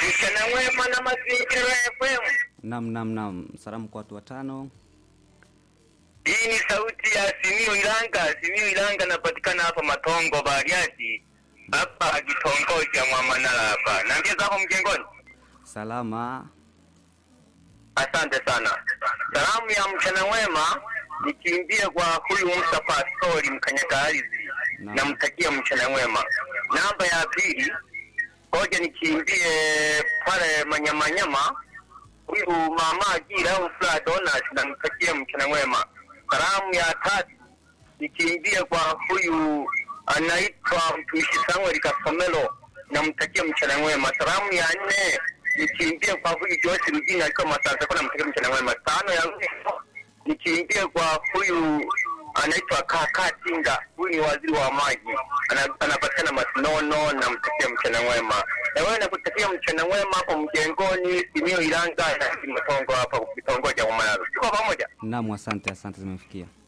mchana mwema na mazingira FM. Nam, nam, nam. Salamu kwa watu watano. Hii ni sauti ya Simiu Ilanga. Simiu Ilanga napatikana hapa Matongo Bariadi, hapa kitongoji cha Mwamanala hapa. Naambia zako mjengoni. Salama. Asante sana. Salamu ya mchana mwema nikimbie kwa huyu Musa Pastori mkanyaka ardhi, Naam. namtakia mchana mwema. Namba ya pili, ngoja nikimbie pale Manyamanyama, huyu mama Agira au Fla Donas, namtakia mchana mwema. Salamu ya tatu nikimbie kwa huyu anaitwa mtumishi Samuel Kasomelo, namtakia mchana mwema. Salamu ya nne nikimbie kwa huyu Joyce Rugina alikuwa Masasa, kwa namtakia mchana mwema. Tano ya mwisho nikimbie kwa huyu anaitwa Kaka Tinga, huyu ni waziri wa maji, Ana- anapatikana Masinono, namtakia mchana mwema. Na wewe nakutakia mchana mwema hapo mjengoni, Simio Ilanga na Matongo hapa kitongoji cha Umararo. Tuko pamoja. Nam, asante, asante, zimefikia.